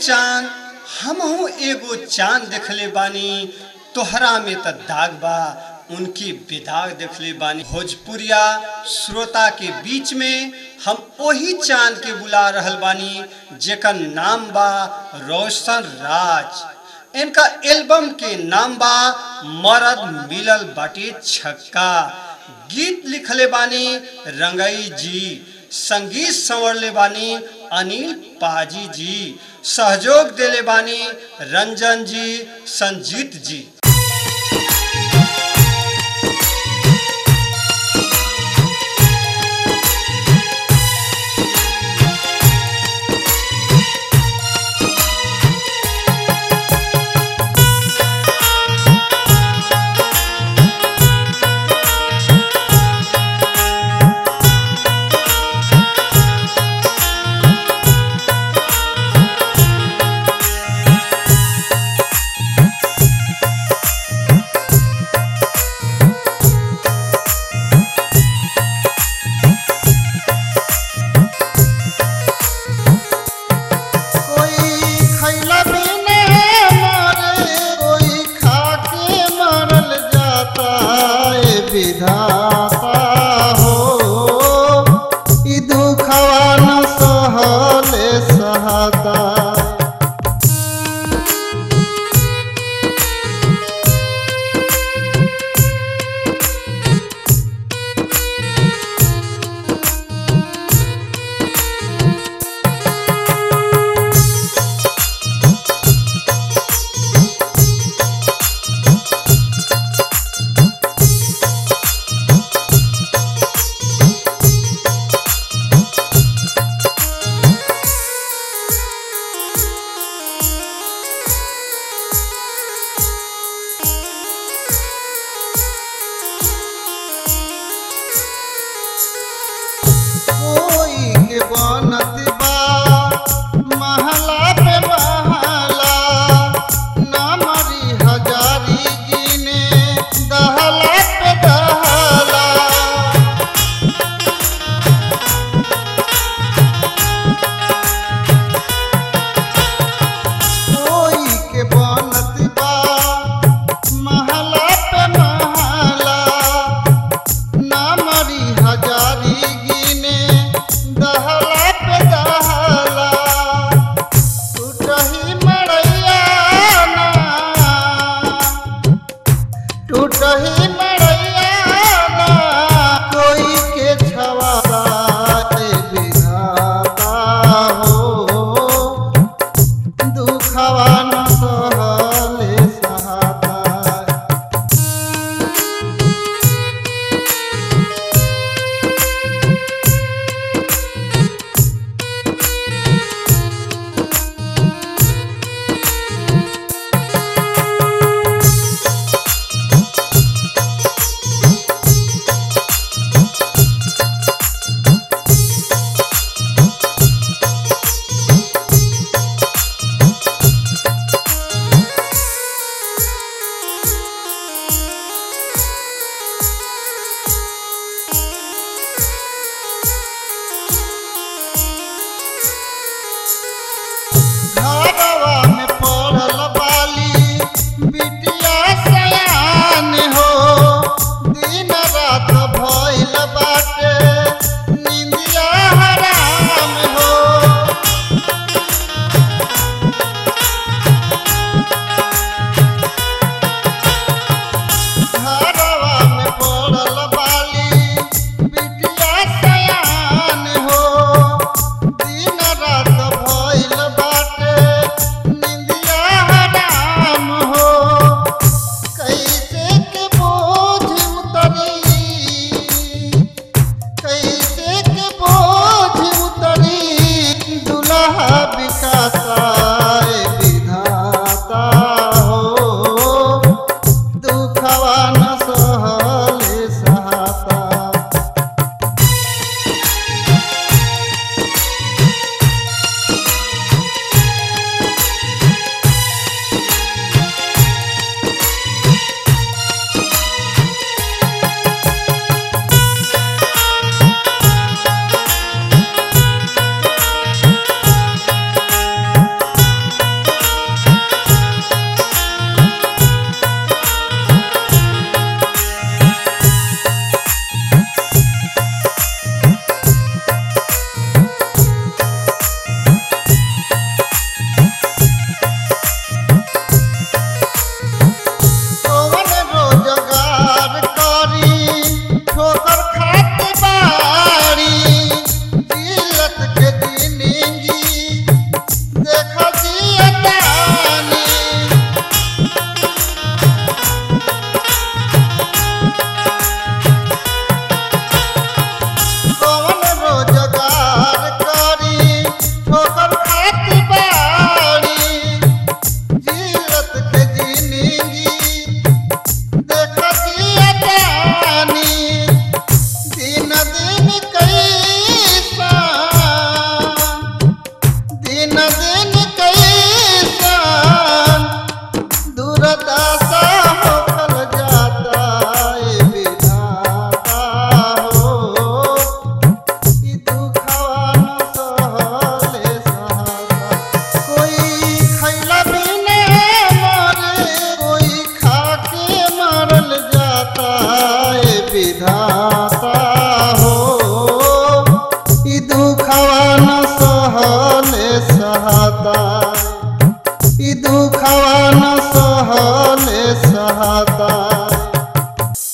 चांद हमहू एगो चांद देखले बानी तोहरा में त दाग बा उनकी बेदाग देखले बानी भोजपुरिया श्रोता के बीच में हम वही चांद के बुला रहल बानी जेकर नाम बा रोशन राज इनका एल्बम के नाम बा मरद मिलल बाटे छक्का गीत लिखले बानी रंगई जी संगीत संवरले बानी अनिल पाजी जी सहयोग देले बानी रंजन जी संजीत जी कोई खैला बिना मरे कोई खाके मरल जाता है विधाता हो ई दुखवा न सहले सहता दादा